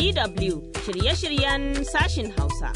DW shirye-shiryen sashin Hausa.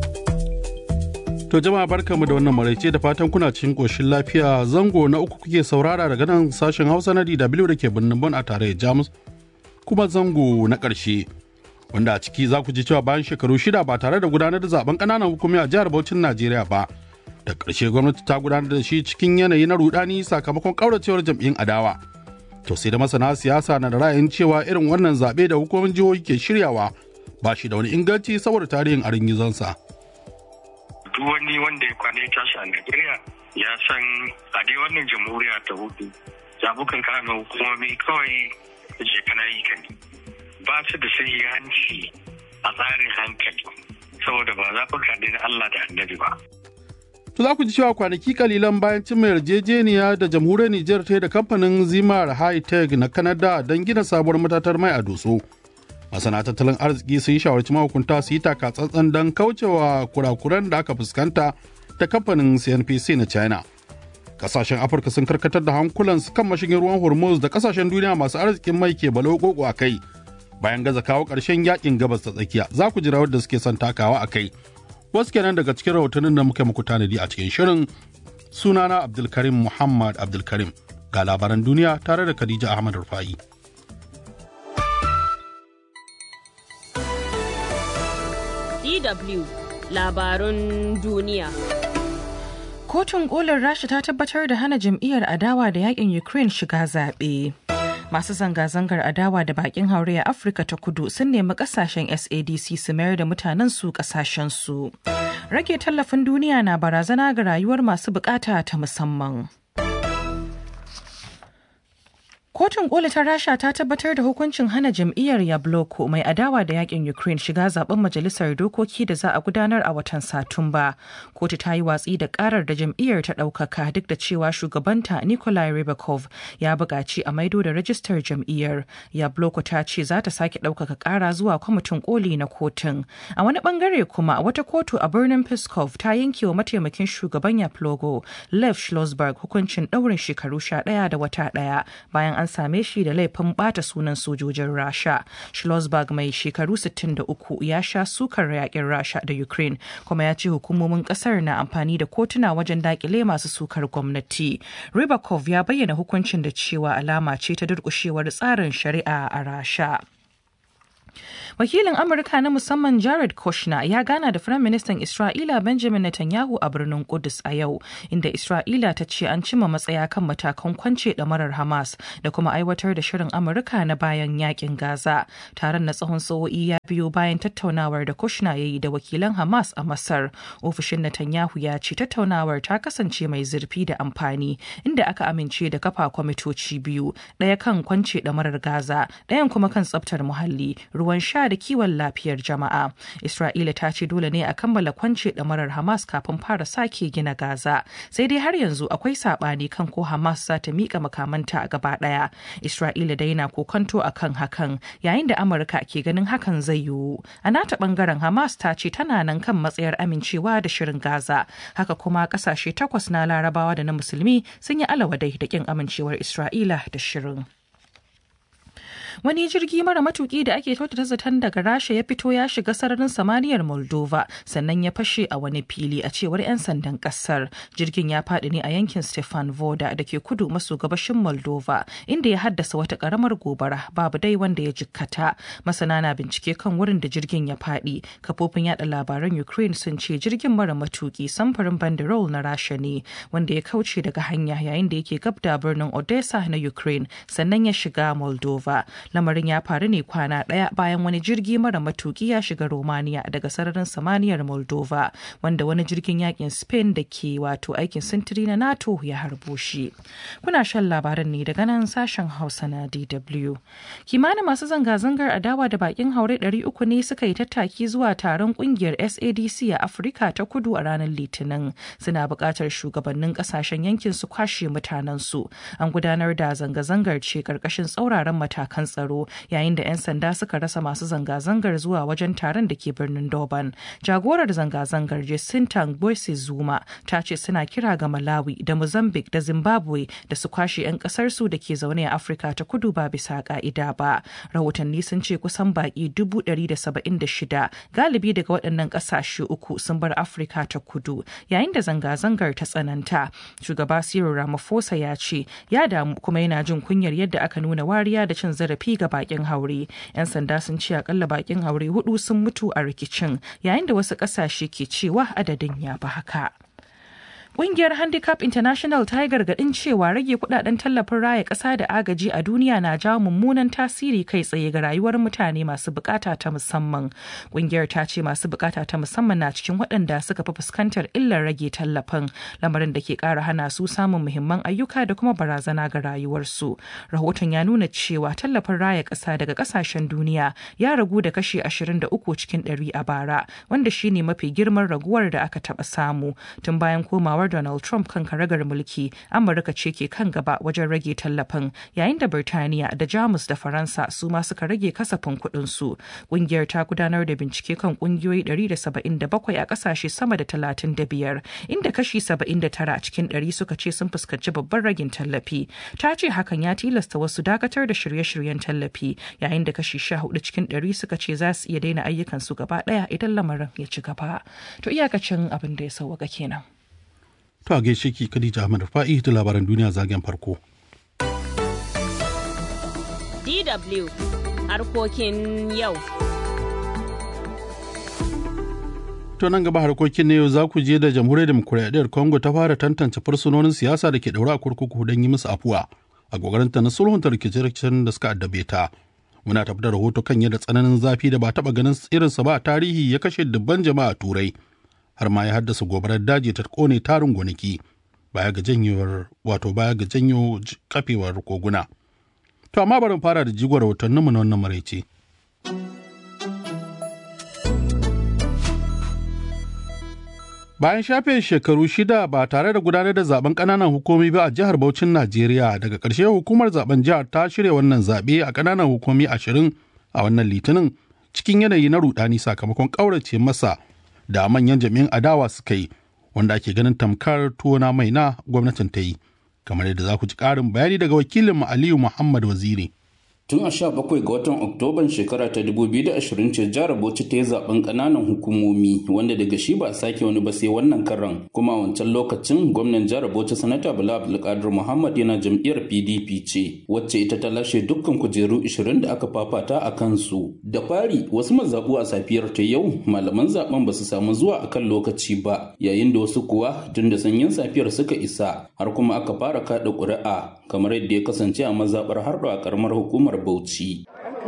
To jama'a barkamu da wannan maraice da fatan kuna cikin ƙoshin lafiya zango na uku kuke saurara daga nan sashen Hausa na DW da ke birnin Bon a tarayyar Jamus kuma zango na ƙarshe wanda a ciki za ku ji cewa bayan shekaru shida ba tare da gudanar da zaben ƙananan hukumi a jihar Bauchin Najeriya ba da ƙarshe gwamnati ta gudanar da shi cikin yanayi na rudani sakamakon ƙauracewar jam'iyyun adawa. To sai da masana siyasa na da ra'ayin cewa irin wannan zaɓe da hukumomin jihohi ke shiryawa ba shi da wani inganci saboda tarihin arin gizonsa. duk wani wanda ya kwana ya tashi a Najeriya ya san a dai wannan jamhuriya ta hudu zabukan kana hukumomi kawai je kana yi kan ba su da hanci a tsarin hankali saboda ba zaɓuka ne na Allah da annabi ba. To za ku ji cewa kwanaki kalilan bayan cimma yarjejeniya da jamhuriyar Nijar ta da kamfanin Zimar High Tech na Canada don gina sabuwar matatar mai a Doso. masana tattalin arziki sun shawarci mahukunta su yi taka tsantsan don kaucewa kurakuran da aka fuskanta da kamfanin cnpc na china kasashen afirka sun karkatar da hankulansu kan mashigin ruwan hormuz da kasashen duniya masu arzikin mai ke balo koko a kai bayan gaza kawo ƙarshen yakin gabas ta tsakiya za ku ji rawar da suke son takawa a kai wasu kenan daga cikin rahotannin da muka muku tanadi a cikin shirin sunana abdulkarim muhammad abdulkarim ga labaran duniya tare da khadija ahmad rufa'i DW labarun duniya. Kotun kolin Rasha ta tabbatar da hana jam'iyyar adawa da yakin Ukraine shiga zaɓe. Masu zanga-zangar adawa da bakin haure a Afirka ta kudu sun nemi kasashen SADC su mayar da mutanen su kasashen su. Rage tallafin duniya na barazana ga rayuwar masu bukata ta musamman. Kotun koli ta Rasha ta tabbatar da hukuncin hana jam'iyyar Yabloko mai adawa da yakin Ukraine shiga zaben majalisar dokoki da za a gudanar a watan Satumba. Kotu ta yi watsi da karar da jam'iyyar ta ɗaukaka duk da cewa shugabanta Nikolai Rybakov ya buƙaci a maido da rajistar jam'iyyar. Yabloko ta ce za ta sake ɗaukaka ƙara zuwa kwamitin koli na kotun. A wani bangare kuma wata kotu a birnin Peskov ta yanke wa mataimakin shugaban Yaplogo Lev Schlossberg hukuncin ɗaurin shekaru sha ɗaya da wata ɗaya bayan an same shi da laifin bata sunan sojojin rasha schlossberg mai shekaru 63 ya sha sukar yakin rasha da ukraine kuma ya ce hukumomin kasar na amfani da kotuna wajen dakile masu sukar gwamnati ribakov ya bayyana hukuncin da cewa alama ce ta durkushewar tsarin shari'a a rasha Wakilin Amurka na musamman Jared Kushner ya gana da Firaministan Isra'ila Benjamin Netanyahu a birnin Kudus a yau, inda Isra'ila ta ce an cima matsaya kan matakan kwance ɗamarar Hamas da kuma aiwatar da shirin Amurka na bayan yakin Gaza. Taron na tsawon sa'o'i ya biyo bayan tattaunawar da Kushner ya yi da wakilan Hamas a Masar. Ofishin Netanyahu ya ce tattaunawar ta kasance mai zurfi da amfani, inda aka amince da kafa kwamitoci biyu, ɗaya kan kwance ɗamarar Gaza, ɗayan kuma kan tsaftar muhalli, ruwan sha da kiwon lafiyar jama'a. Isra'ila ta ce dole ne a kammala kwance ɗamarar Hamas kafin fara sake gina Gaza. Sai dai har yanzu akwai saɓani kan ko Hamas za ta miƙa makamanta a gaba ɗaya. Isra'ila dai na kokanto a kan hakan yayin da Amurka ke ganin hakan zai yiwu. A nata ɓangaren Hamas ta ce tana nan kan matsayar amincewa da shirin Gaza. Haka kuma ƙasashe takwas na Larabawa da na Musulmi sun yi alawadai da ƙin amincewar Isra'ila da shirin. wani jirgi mara matuki da ake kyautata zaton daga rasha ya fito ya shiga sararin samaniyar moldova sannan ya fashe a wani fili a cewar 'yan sandan kasar jirgin ya faɗi ne a yankin stefan voda da ke kudu maso gabashin moldova inda ya haddasa wata karamar gobara babu dai wanda ya jikkata masana na bincike kan wurin da jirgin ya faɗi kafofin yada labaran ukraine sun ce jirgin mara matuki samfurin banderol na rasha ne wanda ya kauce daga hanya yayin da yake gab da birnin odessa na ukraine sannan ya shiga moldova lamarin ya faru ne kwana ɗaya bayan wani jirgi mara matuki ya shiga romania daga sararin samaniyar moldova wanda wani jirgin yakin spain da ke wato aikin sintiri na nato ya harbo shi kuna shan labaran ne daga nan sashen hausa na dw kimanin masu zanga-zangar adawa da bakin haure 300 ne suka yi tattaki zuwa taron kungiyar sadc a afirka ta kudu a ranar litinin suna buƙatar shugabannin ƙasashen yankin su kwashe mutanensu an gudanar da zanga-zangar ce ƙarƙashin tsauraran matakan tsaro yayin da 'yan sanda suka rasa masu zanga-zangar zuwa wajen taron da ke birnin Durban. Jagorar zanga-zangar Jacinta Boyce Zuma ta ce suna kira ga Malawi da Mozambique da Zimbabwe da su kwashe 'yan kasarsu da ke zaune a Afirka ta kudu ba bisa ka'ida ba. Rahotanni sun ce kusan baki dubu ɗari da saba'in da shida galibi daga waɗannan ƙasashe uku sun bar Afirka ta kudu yayin da zanga-zangar ta tsananta. Shugaba Cyril Ramaphosa ya ce ya damu kuma yana jin kunyar yadda aka nuna wariya da cin zarafi ga bakin haure. 'Yan sanda sun ce akalla bakin haure hudu sun mutu a rikicin yayin da wasu ƙasashe ke cewa adadin ya fi haka. Ƙungiyar Handicap International ta yi gargaɗin cewa rage kudaden tallafin raya ƙasa da agaji a duniya na jawo mummunan tasiri kai tsaye ga rayuwar mutane masu bukata ta musamman. Ƙungiyar ta ce masu bukata ta musamman na cikin waɗanda suka fi fuskantar illar rage tallafin, lamarin da ke ƙara hana su samun muhimman ayyuka da kuma barazana ga rayuwarsu. Rahoton ya nuna cewa tallafin raya ƙasa daga ƙasashen duniya ya ragu da kashi 23 cikin 100 a bara, wanda shine mafi girman raguwar da aka taɓa samu tun bayan komawar Donald Trump kan karagar mulki, Amurka ce ke kan gaba wajen rage tallafin, yayin da Birtaniya da Jamus da Faransa su ma suka rage kasafin kuɗin su. Ƙungiyar ta gudanar da bincike kan ƙungiyoyi 177 a ƙasashe sama da 35, inda kashi 79 cikin 100 suka ce sun fuskanci babban ragin tallafi. Ta ce hakan ya tilasta wasu dakatar da shirye-shiryen tallafi, yayin da kashi 14 cikin 100 suka ce za su iya daina ayyukansu gaba ɗaya idan lamarin ya ci gaba. To iyakacin abin da ya sauwaka kenan. To a gaishe ki Khadija Ahmad Fa'i da labaran duniya zagen farko. DW harkokin yau. To nan gaba harkokin na yau za ku je da jamhuriyar demokuraɗiyyar Congo ta fara tantance fursunonin siyasa da ke ɗaure a kurkuku don yi musu afuwa a ta na sulhunta rikice-rikicen da suka addabe ta. Muna tafi da rahoto kan yadda tsananin zafi da ba taɓa ganin irinsa ba a tarihi ya kashe dubban jama'a a Turai. har ma ya haddasa gobarar daji ta kone tarin gonaki baya ga janyewar wato baya ga janyo kafewar koguna. To amma bari fara da jigon rahotanninmu na wannan maraice. Bayan shafe shekaru shida ba tare da gudanar da zaben ƙananan hukumi ba a jihar Bauchin Najeriya daga ƙarshe hukumar zaben jihar ta shirya wannan zaɓe a ƙananan hukumi ashirin a wannan litinin cikin yanayi na rudani sakamakon ƙaurace masa da manyan jami'an adawa suka yi wanda ake ganin tamkar tuwona mai na gwamnatin ta yi kamar yadda za ku ji ƙarin bayani daga wakilin aliyu muhammad waziri tun a sha bakwai ga watan oktoban shekara ta 2020 ce jihar bauchi ta yi zaben kananan hukumomi wanda daga shi ba a sake wani ba sai wannan karan kuma a wancan lokacin gwamnan jihar bauchi sanata bala abdulkadir muhammad yana jam'iyyar pdp ce wacce ita ta lashe dukkan kujeru 20 da aka fafata a kansu da fari wasu mazaɓu a safiyar ta yau malaman zaben ba su samu zuwa a kan lokaci ba yayin da wasu kuwa tun da sanyin safiyar suka isa har kuma aka fara kaɗa ƙuri'a kamar yadda ya kasance a mazaɓar harɗo a ƙaramar hukumar jihar Bauchi.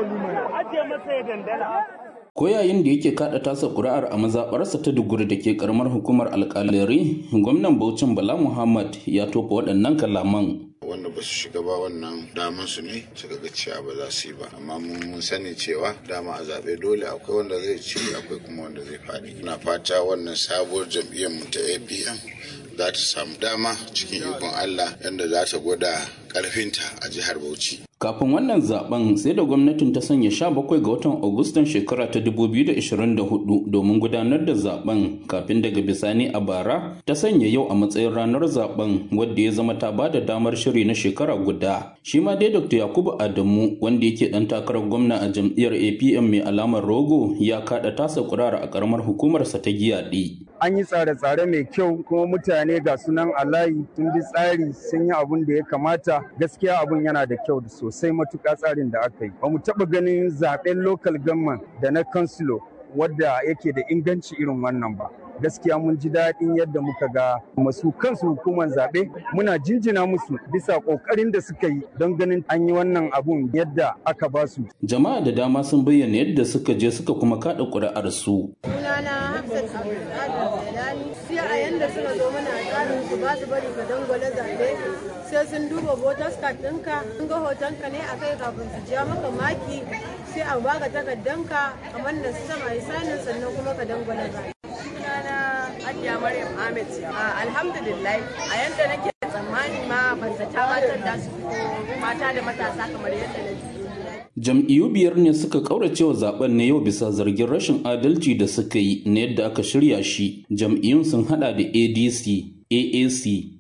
Ko yayin da yake kada tasa ƙuri'ar a mazaɓarsa ta duguri da ke karamar hukumar alƙalari, gwamnan Bauchin Bala Muhammad ya tofa waɗannan kalaman. wanda ba su shiga ba wannan daman su ne suka ga cewa ba za su yi ba amma mun sani cewa dama a zaɓe dole akwai wanda zai ci akwai kuma wanda zai faɗi na fata wannan sabuwar jam'iyyar mu ta apm za ta samu dama cikin ikon allah yadda za ta gwada ƙarfinta a jihar bauchi Kafin wannan zaben sai da gwamnatin ta sanya 17 ga watan Agustan shekara ta 2024 domin gudanar da zaben kafin daga bisani a bara ta sanya yau a matsayin ranar zaben wadda ya zama ta bada damar shiri na shekara guda. Shi ma dai Dr. Yakubu Adamu wanda yake dan takarar gwamna a jam'iyyar APM mai alamar rogo ya kada tasa kurara a karamar hukumarsa ta giyaɗe. An yi tsare-tsare mai kyau kuma mutane ga sunan alayi sun bi tsari sun yi abun da ya kamata gaskiya abun yana da kyau da sosai matuƙa tsarin da aka yi. Ba mu taɓa ganin zaɓen local government da na kansilo wadda yake da inganci irin wannan ba. gaskiya mun ji daɗin yadda muka ga masu kansu hukumar zaɓe muna jinjina musu bisa ƙoƙarin da suka yi don ganin an yi wannan abun yadda aka ba su. Jama'a da dama sun bayyana yadda suka je suka kuma kaɗa ƙuri'ar su. Sunana Hafsat Abdulkadir Jalani sai a yanda suka zo mana tsarin su ba su bari ka dangwale zaɓe sai sun duba voters card ɗinka sun ga hotonka ne a kai kafin su ja maka maki sai a baka takardanka kamar da su sama sanin sannan kuma ka dangwale zaɓe. sunana Hajiya Maryam Ahmed. Alhamdulillah a yanda nake tsammani ma ban zata matan da su mata da matasa kamar yadda na ji. jam'iyyu biyar ne suka kaurace wa zaben ne yau bisa zargin rashin adalci da suka yi na yadda aka shirya shi jam'iyyun sun hada da adc aac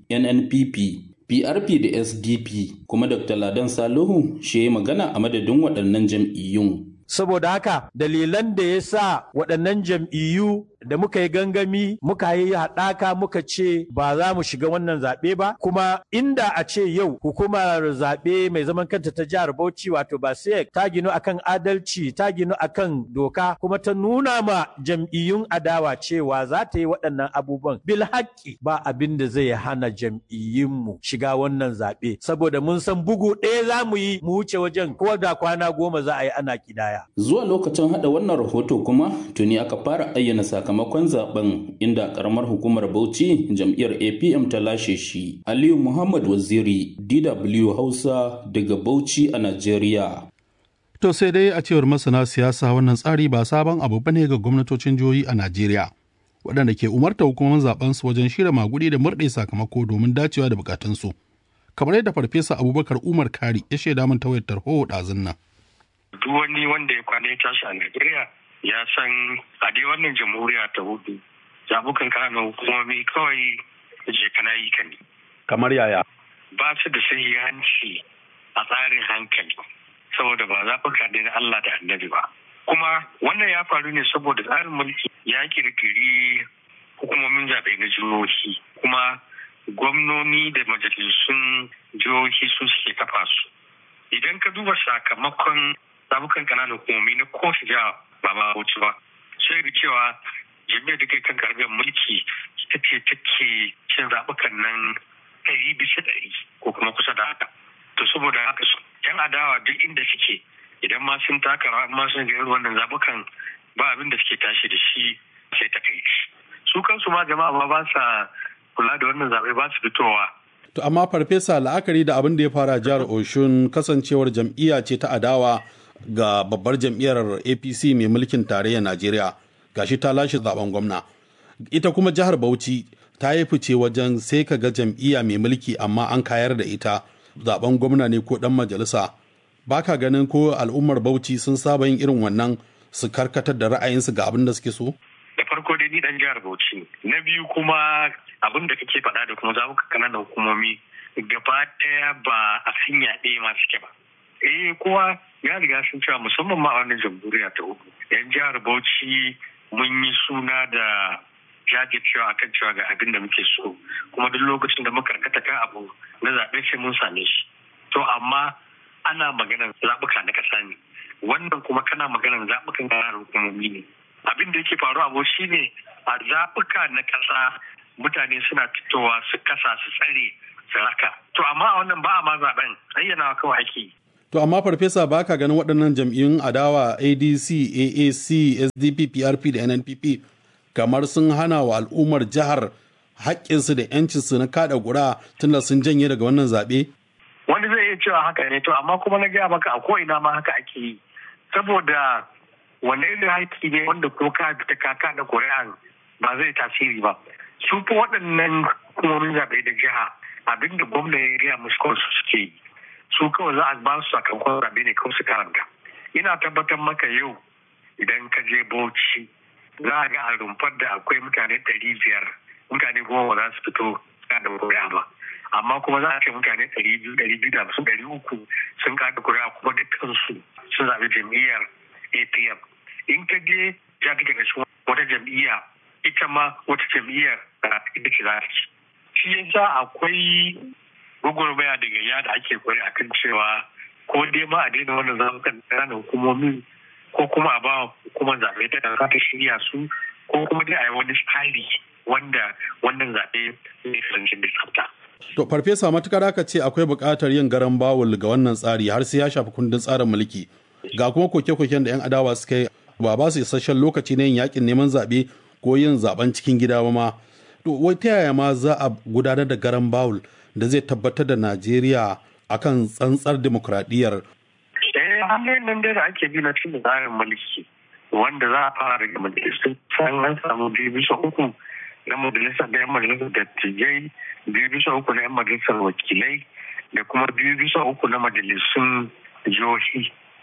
nnpp prp da sdp kuma dr ladan salihu shi ya magana a madadin waɗannan jam'iyyun saboda haka dalilan da ya sa waɗannan jam'iyyu da muka yi gangami muka yi haɗaka muka ce ba za mu shiga wannan zaɓe ba kuma inda a ce yau hukumar zaɓe mai zaman kanta ta jihar Bauchi wato Basek ta ginu akan adalci ta ginu akan doka kuma ta nuna ma jam'iyyun adawa cewa za ta yi waɗannan abubuwan bil haƙƙi ba abin da zai hana jam'iyyunmu shiga wannan zaɓe saboda mun san bugu ɗaya za mu yi mu wuce wajen ko da kwana goma za a yi ana kidaya. Zuwa lokacin haɗa wannan rahoto kuma tuni aka fara ayyana sakamakon zaben inda karamar hukumar Bauchi jam'iyyar APM ta lashe shi. Aliyu Muhammad Waziri DW Hausa daga Bauchi a Najeriya. To sai dai a cewar masana siyasa wannan tsari ba sabon abu bane ga gwamnatocin jihohi a Najeriya. Waɗanda ke umarta hukumar zaben su wajen shirya magudi da murɗe sakamako domin dacewa da bukatunsu. Kamar yadda Farfesa Abubakar Umar Kari ya shaida min ta wayar tarho ɗazun nan. duk wani wanda ya kwana ya tashi a Najeriya ya san a dai wannan jamhuriya ta hudu zabukan kana hukumomi kawai je kana yi ka ne. Kamar yaya? Ba su da sahihanci a tsarin hankali saboda ba zaɓuka ne na Allah da annabi ba. Kuma wannan ya faru ne saboda tsarin mulki ya kirkiri hukumomin zaɓe na jihohi kuma gwamnoni da majalisun jihohi su suke kafa su. Idan ka duba sakamakon zabukan kananan hukumomi na kowace jiha ba ma wuce ba sai da cewa jami'ar da kai kan karɓar mulki ita ce take cin zabukan nan ɗari bisa ɗari ko kuma kusa da haka to saboda haka su yan adawa duk inda suke idan ma sun taka rawa ma sun ga wannan zabukan ba abin da suke tashi da shi sai ta kai su kansu ma jama'a ma ba sa kula da wannan zaɓe ba su fitowa To amma farfesa la'akari da abin da ya fara jihar Oshun kasancewar jam'iyya ce ta adawa ga babbar jam'iyyar apc mai mulkin tarayyar najeriya gashi ta lashe zaben gwamna ita kuma jihar bauchi ta yi fice wajen sai ka ga jam'iyya mai mulki amma an kayar da ita zaben gwamna ne ko dan majalisa baka ganin ko al'ummar bauchi sun saba yin irin wannan su karkatar da ra'ayinsu ga abin da suke so da farko dai ni dan jihar bauchi na biyu kuma abin da kake faɗa da kuma zaɓuka kananan hukumomi gaba ɗaya ba a hanya ɗaya ma suke ba eh kowa ya riga sun cewa musamman ma a wannan jamhuriya ta uku yan jihar bauchi mun yi suna da jajircewa akan cewa ga abin da muke so kuma duk lokacin da muka karkata kan abu na zaɓe sai mun same shi to amma ana maganar zaɓuka na ƙasa ne wannan kuma kana maganar zaɓukan ƙananan hukumomi ne abin da yake faruwa abu shi ne a zaɓuka na ƙasa mutane suna fitowa su kasa su tsare su raka to amma a wannan ba a ma zaɓen ayyana kawai ake yi To amma farfesa ba ka ganin waɗannan jam'iyyun adawa ADC, AAC, SDP, PRP da NNPP kamar sun hana wa al'ummar jihar haƙƙinsu da ‘yancinsu na kaɗa gura tunda sun janye daga wannan zaɓe? Wani zai iya cewa haka ne to amma kuma na gaya maka a ko'ina ma haka ake yi. Saboda wani irin haƙƙi ne wanda ko ka fita ka kaɗa ƙuri'an ba zai tasiri ba. Su fa waɗannan hukumomin zaɓe da jiha abinda gwamna ya gaya musu kawai su suke yi. su kawai za a ba su sakamakon zaɓe ne kawai su karanta ina tabbatar maka yau idan ka je bauchi za a ga a rumfar da akwai mutane ɗari biyar mutane goma za su fito kada kuri'a ba amma kuma za a ce mutane ɗari biyu ɗari biyu da hamsin ɗari uku sun kada kuri'a kuma dukkansu sun zaɓi jam'iyyar apm in ka je ya fi daga wata jam'iyya ita ma wata jam'iyyar ita ce za ta ci shi yasa akwai gwagwarmaya daga ya da ake kwari a kan cewa ko dai ma a daina wannan zaɓukan ƙananan hukumomi ko kuma a ba hukumar zaɓe ta kasa ta shirya su ko kuma dai a yi wani tsari wanda wannan zaɓe zai kasance da tsafta. To farfesa matukar aka ce akwai buƙatar yin garan bawul ga wannan tsari har sai ya shafi kundin tsarin mulki ga kuma koke-koken da 'yan adawa suka yi ba ba su isasshen lokaci na yin yakin neman zaɓe ko yin zaɓen cikin gida ba ma. To wai ta yaya ma za a gudanar da garan bawul da zai tabbatar da Najeriya akan tsantsar demokradiyyar. Eh, hanyoyin nan da ake bi na cikin tsarin mulki wanda za a fara daga majalisar san an samu biyu bisa uku na majalisar da yan majalisar dattijai biyu bisa uku na yan majalisar wakilai da kuma biyu bisa uku na majalisun jihohi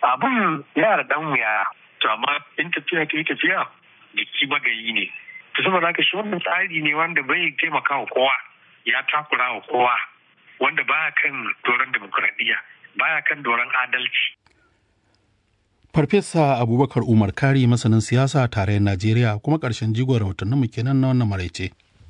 abin yana da dan wuya to amma in tafiya ta yi tafiya jiki magayi ne to saboda haka shi wannan tsari ne wanda bai taimaka wa kowa ya takura wa kowa wanda baya kan doron demokuraɗiyya baya kan doron adalci Farfesa Abubakar Umar Kari masanin siyasa a tarayyar Najeriya kuma ƙarshen jigon rahotannin mu kenan na wannan maraice.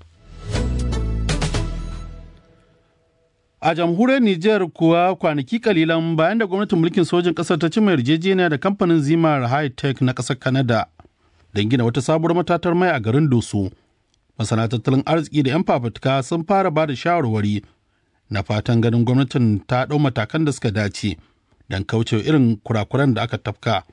A jamhuriyar Nijar kuwa kwanaki kalilan bayan da gwamnatin mulkin sojin ƙasar ta cimma yarjejeniya da kamfanin Zimar High Tech na ƙasar Canada don gina wata sabuwar matatar mai a garin Doso. Masana tattalin arziki da 'yan fafutuka sun fara ba da shawarwari na fatan ganin gwamnatin ta ɗau matakan da suka dace. don kauce irin kurakuran da aka tafka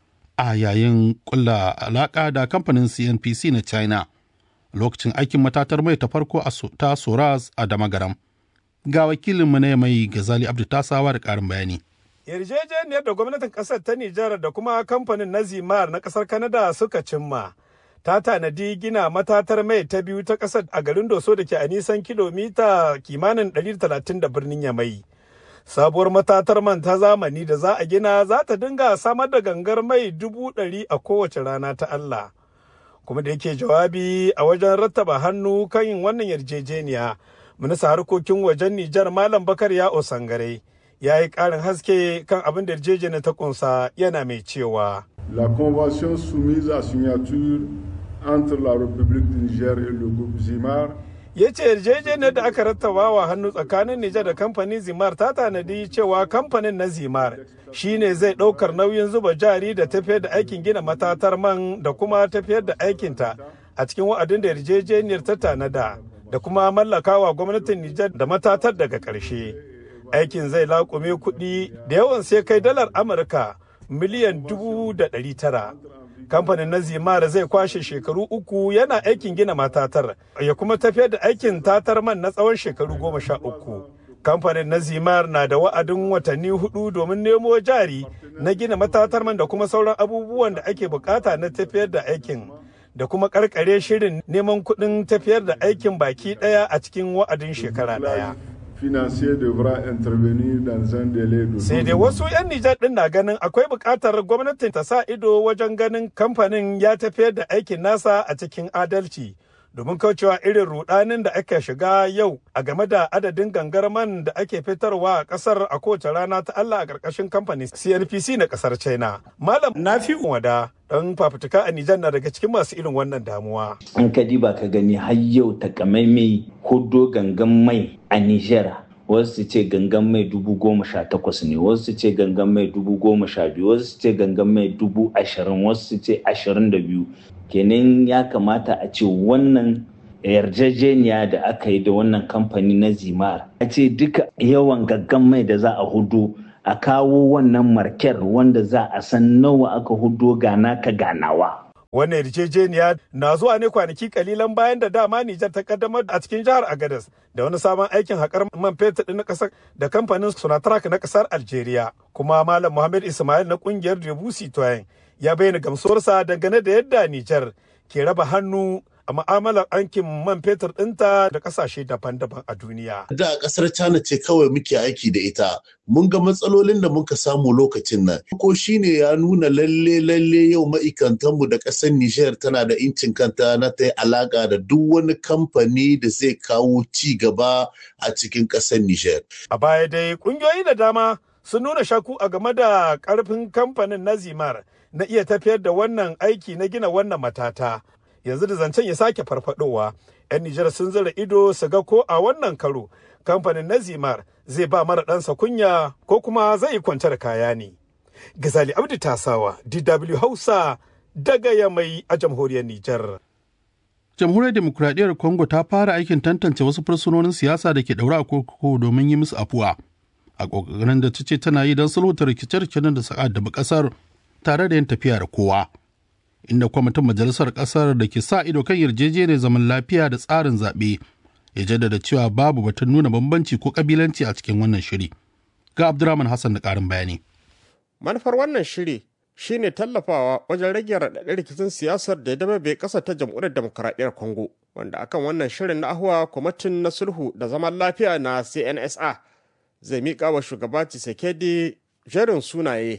a yayin kulla alaka da kamfanin cnpc na china lokacin aikin matatar mai ta farko ta soras a damagaram ga wakilinmu na mai gazali abdu tasawa da karin bayani yarjejeniyar da gwamnatin kasar ta nijar da kuma kamfanin na zimar na kasar kanada suka cimma ta tanadi gina matatar mai ta biyu ta kasar a garin doso da ke a nisan kilomita kimanin 130 da birnin yamai sabuwar matatar man ta zamani da za a gina za ta dinga samar da gangar mai dubu ɗari a kowace rana ta Allah. Kuma da yake jawabi a wajen rattaba hannu kan yin wannan yarjejeniya, minista harkokin wajen Nijar Malam Bakar ya Osangare ya yi ƙarin haske kan abin da yarjejeniya ta kunsa yana mai cewa. La convention soumise à signature entre la République du Niger et le groupe Zimar ya ce yarjejeniyar da aka rattaba wa hannu tsakanin Nijar da kamfanin Zimar ta tanadi cewa kamfanin na Zimar shine zai ɗaukar nauyin zuba jari da tafiyar da aikin gina matatar man da kuma tafiyar da aikinta a cikin wa'adin da yarjejeniyar ta tanada da kuma mallakawa gwamnatin Nijar da matatar daga ƙarshe. Aikin zai laƙume kuɗi da yawan sai kai dalar Amurka miliyan dubu da ɗari tara. kamfanin na zimara zai kwashe shekaru uku yana aikin gina matatar ya kuma tafiyar da aikin tatar man na tsawon shekaru goma sha uku kamfanin na zimar na da wa'adin watanni hudu domin nemo jari na gina matatar man da kuma sauran abubuwan da ake bukata na tafiyar da aikin da kuma karkare shirin neman kuɗin tafiyar da aikin baki ɗaya a cikin wa'adin shekara ɗaya. financier devra intervenir dans un délai de Sai dai wasu 'yan Nijar ɗin na ganin akwai buƙatar gwamnatin ta sa ido wajen ganin kamfanin ya tafiyar da aikin nasa a cikin adalci. Domin kaucewa irin rudanin da aka shiga yau a game da adadin gangar man da ake fitarwa a ƙasar a kowace rana ta Allah a ƙarƙashin kamfanin CNPC na ƙasar China. Malam Nafi Wada dan fafutuka a Nijar na daga cikin masu irin wannan damuwa. An ka diba ka gani har yau takamaimai hudo gangan mai a Nijar wasu su ce gangan mai dubu goma sha takwas ne wasu su ce gangan mai dubu goma sha biyu wasu su ce gangan mai dubu ashirin wasu su ce ashirin da biyu kenan ya kamata a ce wannan yarjejeniya da aka yi da wannan kamfani na zimar a ce duka yawan gangan mai da za a hudu a kawo wannan marker wanda za a san nawa aka hudo gana ka ganawa Wannan yarjejeniya na zuwa ne kwanaki kalilan bayan da dama Nijar ta kaddamar a cikin jihar Agadez da wani sabon aikin haƙar man fetur na ƙasar da kamfanin Sonatrach na ƙasar Algeria. Kuma Malam Muhammad Ismail na ƙungiyar Debussy Toyin ya bayyana gamsuwarsa dangane da yadda Nijar ke raba hannu a ma'amalar aikin man fetur ɗinta da ƙasashe daban-daban a duniya. Da ƙasar China ce kawai muke aiki da ita. Mun ga matsalolin da muka samu lokacin nan. Ko shine ya nuna lalle lalle yau ma'aikatanmu da ƙasar Nijar tana da incin kanta na ta yi alaƙa da duk wani kamfani da zai kawo ci gaba a cikin ƙasar Nijar. A baya dai ƙungiyoyi da dama sun nuna shaku a game da ƙarfin kamfanin na Zimar na iya tafiyar da wannan aiki na gina wannan matata. yanzu da zancen ya sake farfadowa 'yan Nijar sun zira ido su ga ko a wannan karo kamfanin na Zimar zai ba mara ɗansa kunya ko kuma zai kwanta da kaya ne. Gazali Abdi Tasawa, DW Hausa daga Yamai a jamhuriyar Nijar. Jamhuriyar Demokuraɗiyyar Congo ta fara aikin tantance wasu fursunonin siyasa da ke ɗaure a kurkuku domin yi musu afuwa. A ƙoƙarin da ta ce tana yi don sulhuta rikice-rikicen da suka addabi ƙasar tare da yin tafiya da kowa. inda kwamitin majalisar ƙasar da ke sa ido kan yarjejeniyar zaman lafiya da tsarin zaɓe ya jaddada cewa babu batun nuna bambanci ko ƙabilanci a cikin wannan shiri. Ga Abdurrahman Hassan da ƙarin bayani. Manufar wannan shiri shine tallafawa wajen rage raɗaɗin rikicin siyasar da ya dama bai ƙasa ta jamhuriyar demokuraɗiyyar Congo, wanda akan wannan shirin na ahuwa kwamitin na sulhu da zaman lafiya na CNSA zai miƙa wa shugaba Tshisekedi jerin sunaye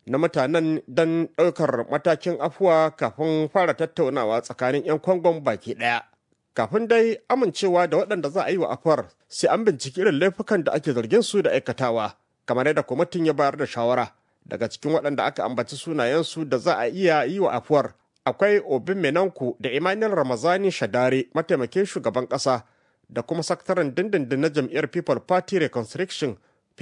na mutanen don ɗaukar matakin afuwa kafin fara tattaunawa tsakanin 'yan kwangon baki ɗaya. Kafin dai amincewa da waɗanda za a yi wa afuwar sai an binciki irin laifukan da ake zargin su da aikatawa, kamar yadda kwamitin ya bayar da shawara. Daga cikin waɗanda aka ambaci sunayensu da za a iya yi wa afuwar akwai Obin Menanku da Emmanuel Ramazani Shadare mataimakin shugaban ƙasa da kuma sakataren dindindin na jam'iyyar People Party Reconstruction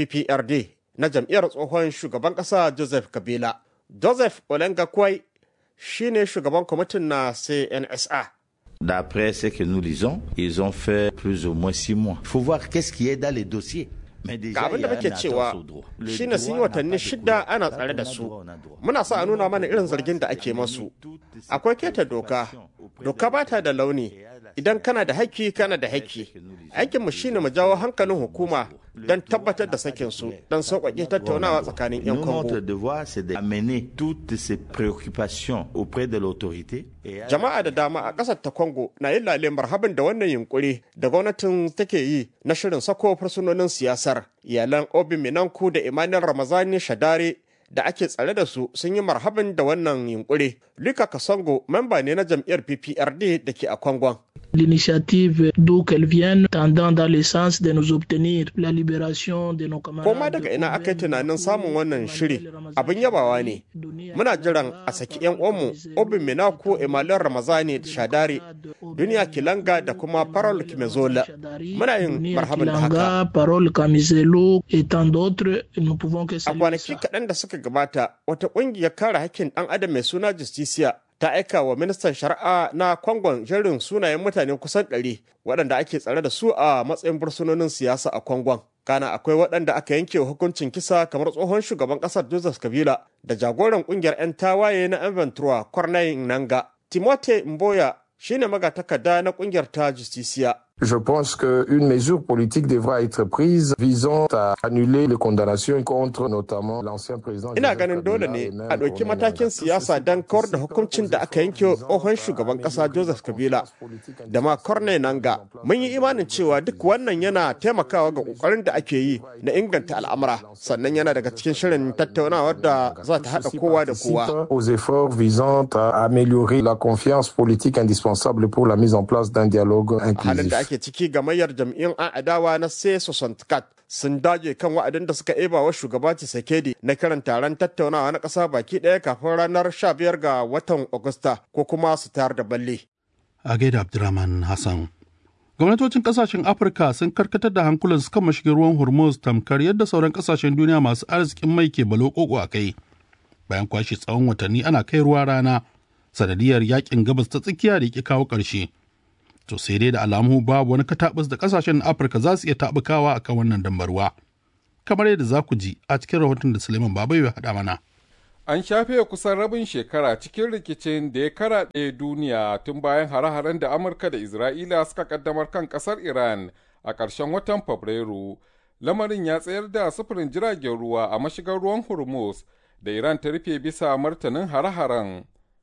PPRD na jam'iyyar tsohon shugaban ƙasa Joseph Kabila. Joseph Olenga Kwai shi ne shugaban kwamitin na CNSA. D'après ce que nous lisons, ils ont fait plus ou moins six mois. Il faut voir qu'est-ce qui est dans les dossiers. Ga abin da muke cewa shi ne sun yi watanni shida ana tsare da su. Muna sa a nuna mana irin zargin da ake masu. Akwai keta doka, doka ba ta da launi. Idan kana da haƙƙi kana da haƙƙi. Aikinmu shi ne mu jawo hankalin hukuma don tabbatar da sakin su don sauƙaƙe tattaunawa tsakanin 'yan Congo. Notre devoir c'est d'amener toutes ces préoccupations auprès de l'autorité. Jama'a da dama a ƙasar ta Congo na yin lale marhaban da wannan yunkuri da gwamnatin take yi na shirin sako fursunonin siyasar. Iyalan Obi Minanku da Emmanuel Ramazani Shadare da ake tsare da su sun yi marhaban da wannan yunkuri. Luka Kasongo memba ne na jam'iyyar PPRD da ke a Kwangon. L'initiative d'où qu'elle vienne tendant dans le sens de nous obtenir la libération de nos camarades. Koma daga ina aka yi tunanin samun wannan shiri abin yabawa ne. Muna jiran a saki 'yan uwanmu Obin Minako Emmanuel Ramazani da Shadari, Duniya Kilanga da kuma Parol Kimezola. Muna yin marhaban da haka. Parol Kamizelo et tant d'autres, nous pouvons que A kwanaki kaɗan da suka gabata, wata ƙungiyar kare hakkin ɗan adam mai suna Justicia ta aika wa ministan shari'a na kwangon jerin sunayen mutane kusan ɗari waɗanda ake tsare da su a matsayin bursunonin siyasa a kwangon kana akwai waɗanda aka yanke hukuncin kisa kamar tsohon shugaban ƙasar joseph kabila da jagoran ƙungiyar 'yan tawaye na inventura corneille nanga timote mboya shine magatakarda na ƙungiyar ta justiciya Je pense qu'une mesure politique devra être prise visant à annuler les condamnations contre notamment l'ancien président. Ina ganin dole ne a ɗauki matakin siyasa don kawar da hukuncin da aka yanke tsohon shugaban ƙasa Joseph Kabila da ma Corne Nanga. Mun yi imanin cewa duk wannan yana taimakawa ga ƙoƙarin da ake yi na inganta al'amura sannan yana daga cikin shirin tattaunawar da za ta haɗa kowa da kowa. Aux efforts visant à améliorer la confiance politique indispensable pour la mise en place d'un dialogue inclusif. ake ciki gamayyar jam'iyyun an adawa na seso santikat sun dage kan wa'adin da suka eba wa shugaba Tshisekedi na kiran taron tattaunawa na ƙasa baki ɗaya kafin ranar 15 ga watan Agusta ko kuma su tayar da balle. A gaida Abdurrahman Hassan. Gwamnatocin kasashen Afirka sun karkatar da hankulan su kan mashigin ruwan Hormuz tamkar yadda sauran kasashen duniya masu arzikin mai ke balokoko a kai. Bayan kwashe tsawon watanni ana kai ruwa rana sanadiyar yakin gabas ta tsakiya da ke kawo ƙarshe. to sai dai da alamu babu wani katabus da kasashen afirka za su iya taɓukawa akan wannan dambarwa kamar yadda za ku ji a cikin rahoton da suleiman babai ya haɗa mana an shafe kusan rabin shekara cikin rikicin da ya karaɗe duniya tun bayan hare-haren da amurka da isra'ila suka kaddamar kan ƙasar iran a ƙarshen watan fabrairu lamarin ya tsayar da sufurin jiragen ruwa a mashigar ruwan hormuz da iran ta rufe bisa martanin hare-haren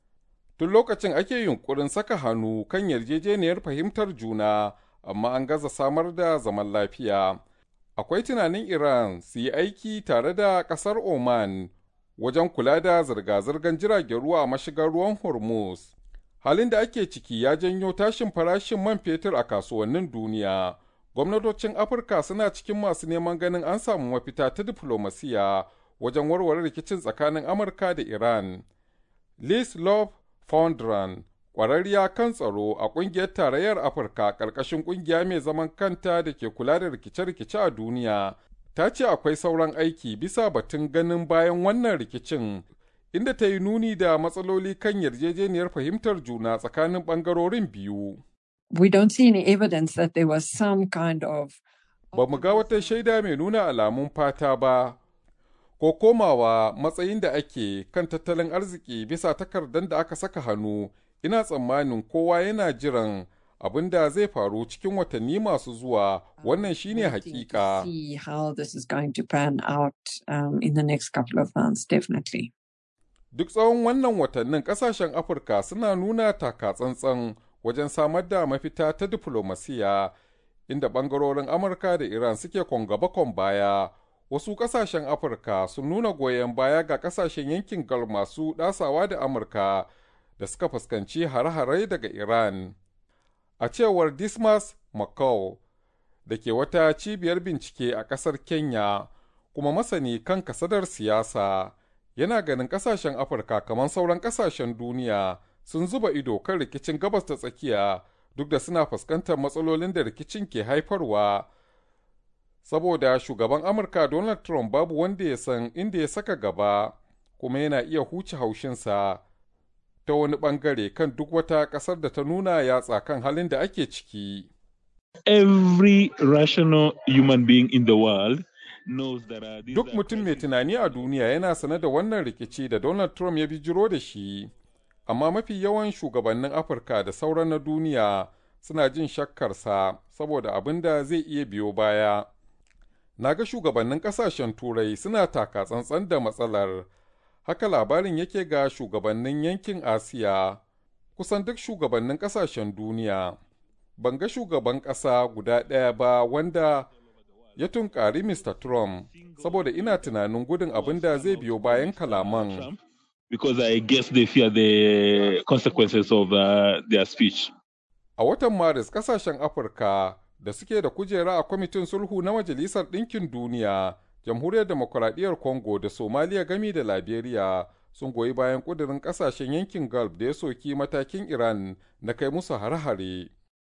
tun lokacin ake yunkurin saka hannu kan yarjejeniyar fahimtar juna amma an gaza samar da zaman lafiya akwai tunanin iran su yi aiki tare da kasar oman wajen kula da zirga-zirgar jiragen ruwa a mashigar ruwan hormuz halin da ake ciki ya janyo tashin farashin man fetur a kasuwannin duniya gwamnatocin afirka suna cikin masu neman ganin an samu mafita ta diflomasiya wajen warware rikicin tsakanin amurka da iran liz love Fondran, ƙwararriya kan tsaro a ƙungiyar tarayyar Afirka ƙarƙashin ƙungiya mai zaman kanta da ke kula da rikice-rikice a duniya, ta ce akwai sauran aiki bisa batun ganin bayan wannan rikicin, inda ta yi nuni da matsaloli kan yarjejeniyar fahimtar juna tsakanin ɓangarorin biyu. We don't see any evidence that there was some kind of Ba mu ga wata shaida mai nuna alamun fata ba, ko komawa matsayin da ake kan tattalin arziki bisa takardar da aka saka hannu ina tsammanin kowa yana jiran abin da zai faru cikin watanni masu zuwa wannan shine hakika see how this is going to pan out um, in the next couple of months, definitely. duk tsawon wannan watannin kasashen afirka suna nuna taka-tsantsan wajen samar da mafita ta diflomasiya inda bangarorin amurka da iran suke kon gaba kon baya wasu ƙasashen Afirka sun nuna goyon baya ga ƙasashen yankin Gulf masu ɗasawa da Amurka da suka fuskanci hare-hare daga Iran. A cewar Dismas McCall da ke wata cibiyar bincike a ƙasar Kenya kuma masani kan kasadar siyasa yana ganin ƙasashen Afirka kamar sauran ƙasashen duniya sun zuba ido kan rikicin gabas ta tsakiya duk da suna fuskantar matsalolin da rikicin ke haifarwa. Saboda shugaban Amurka Donald Trump babu wanda ya san inda ya saka gaba kuma yana iya huce haushinsa. ta wani bangare kan duk wata ƙasar da ta nuna yatsa kan halin da ake ciki. Every rational human being in the world knows that uh, Duk mutum mai tunani a duniya yana sane da wannan rikici da Donald Trump ya bijiro da shi, amma mafi yawan shugabannin Afirka da sauran na duniya suna jin shakkarsa saboda abin da zai iya biyo baya. Na ga shugabannin ƙasashen Turai suna taka tsantsan da matsalar. haka labarin yake ga shugabannin yankin asiya kusan duk shugabannin kasashen duniya ban ga shugaban ƙasa guda ɗaya ba wanda ya tunkari mr trump saboda ina tunanin gudun abin da zai biyo bayan kalaman because I guess they fear the consequences of uh, their speech. a watan maris kasashen afirka da suke da kujera a kwamitin sulhu na majalisar ɗinkin duniya jamhuriyar demokuraɗiyyar congo da somaliya gami da liberia sun goyi bayan ƙudurin ƙasashen yankin gulf da ya soki matakin iran na kai musu hare-hare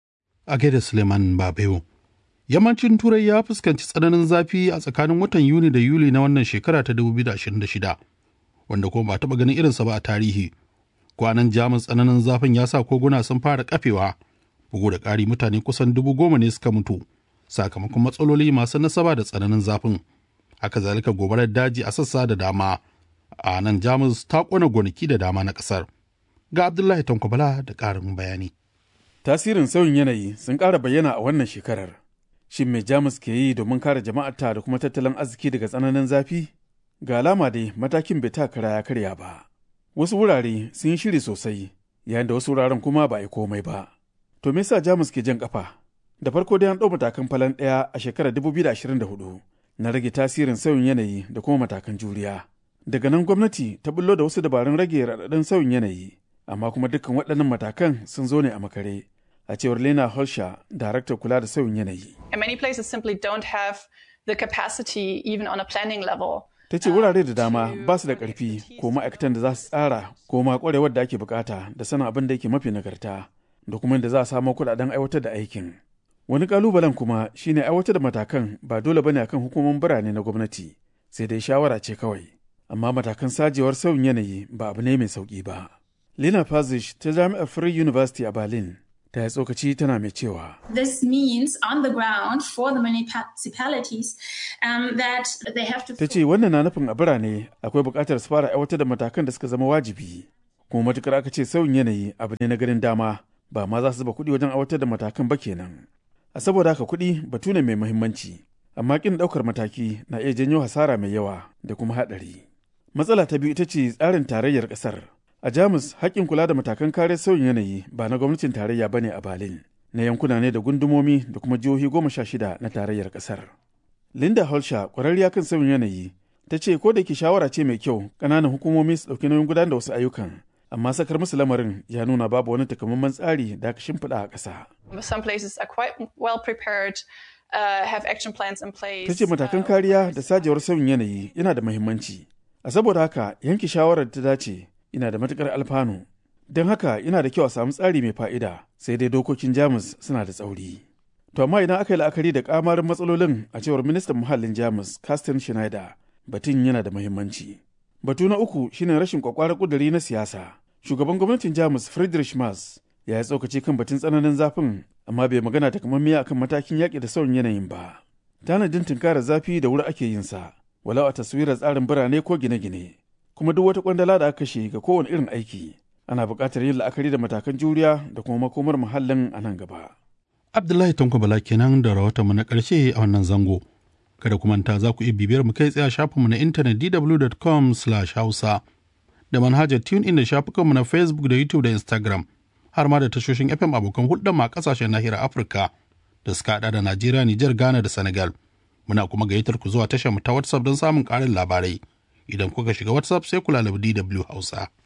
a gaida suleiman babewo yammacin turai ya fuskanci tsananin zafi a tsakanin watan yuni da yuli na wannan shekara ta 2026 wanda kuma ba taɓa ganin irinsa ba a tarihi kwanan jamus tsananin zafin ya sa koguna sun fara kafewa bugu da ƙari mutane kusan dubu goma ne suka mutu sakamakon matsaloli masu nasaba da tsananin zafin haka zalika gobarar daji a sassa da dama a nan jamus ta kona gonaki da dama na kasar ga abdullahi tankwabala da ƙarin bayani tasirin sauyin yanayi sun ƙara bayyana a wannan shekarar shin mai jamus ke yi domin kare jama'arta da kuma tattalin arziki daga tsananin zafi ga alama dai matakin bai ta kara ya karya ba wasu wurare sun yi shiri sosai yayin da wasu wuraren kuma ba a yi komai ba to me yasa jamus ke jan kafa da farko dai an ɗau matakan falan ɗaya a shekarar 2024 na rage tasirin sauyin yanayi da kuma matakan juriya. Daga nan gwamnati ta bullo da wasu dabarun rage raɗaɗin sauyin yanayi, amma kuma dukkan waɗannan matakan sun zo ne a makare, a cewar Lena Holsha, daraktar kula da sauyin yanayi. And many places simply don't have the capacity even on a planning level. Ta ce wurare da dama ba su da ƙarfi ko ma'aikatan da za su tsara ko ma ƙwarewar da ake bukata da sanin abin da yake mafi nagarta da kuma da za a samo kuɗaɗen aiwatar da aikin. Wani kalubalen kuma shine aiwatar da matakan ba dole bane akan hukumomin birane na gwamnati, sai dai shawara ce kawai. Amma matakan sajewar sauyin yanayi ba abu ne mai sauki ba. Lina Fazish ta Jami'ar Free University a Berlin ta yi tsokaci tana mai cewa. This means on the ground for the municipalities um, that they have to Ta ce wannan na nufin a birane akwai buƙatar su fara aiwatar da matakan da suka zama wajibi. Kuma matukar aka ce sauyin yanayi abu ne na ganin dama ba ma za su zuba kuɗi wajen aiwatar da matakan ba kenan. a saboda haka kuɗi batu ne mai muhimmanci amma ƙin ɗaukar mataki na iya janyo hasara mai yawa da kuma haɗari matsala ta biyu ita ce tsarin tarayyar ƙasar a jamus haƙƙin kula da matakan kare sauyin yanayi ba na gwamnatin tarayya bane a berlin na yankuna ne da gundumomi da kuma jihohi goma sha shida na tarayyar ƙasar linda holsha ƙwararriya kan sauyin yanayi ta ce ko da ke shawara ce mai kyau ƙananan hukumomi su ɗauki nauyin gudanar da wasu ayyukan amma sakar musu lamarin ya nuna babu wani takamaiman tsari da aka shimfiɗa a ƙasa. Some places are quite well prepared, uh, have action plans in place. Ta ce matakan kariya da sajewar sauyin yanayi yana da muhimmanci. A saboda haka yanke shawarar ta dace yana da matuƙar alfanu. Don haka yana da kyau a samu tsari mai fa'ida sai dai dokokin Jamus suna da tsauri. To amma idan aka yi la'akari da kamarin matsalolin a cewar ministan muhallin Jamus, Carsten Schneider, batun yana da muhimmanci. Batu na uku shine rashin kwakwarar kuduri na siyasa. shugaban gwamnatin jamus friedrich Merz ya yi tsokaci kan batun tsananin zafin amma bai magana takamammiya akan matakin yaƙi da sauyin yanayin ba tanadin tunkara zafi da wuri ake yin sa walau a taswirar tsarin birane ko gine-gine kuma duk wata kwandala da aka kashe ga kowane irin aiki ana buƙatar yin la'akari da matakan juriya da kuma makomar muhallin a nan gaba abdullahi tanko bala kenan da rahoton mu na ƙarshe a wannan zango kada ku manta za ku iya bibiyar mu kai tsaye a shafinmu na intanet dw.com/hausa da manhajar TuneIn da shafukanmu na Facebook da YouTube da Instagram, har ma da tashoshin FM abokan hulɗar ma ƙasashen nahiyar Afirka da suka haɗa da Najeriya, Nijar, Ghana da Senegal. Muna kuma gayyatar ku zuwa tashar mu ta WhatsApp don samun ƙarin labarai. Idan kuka shiga WhatsApp sai ku lalabi DW Hausa.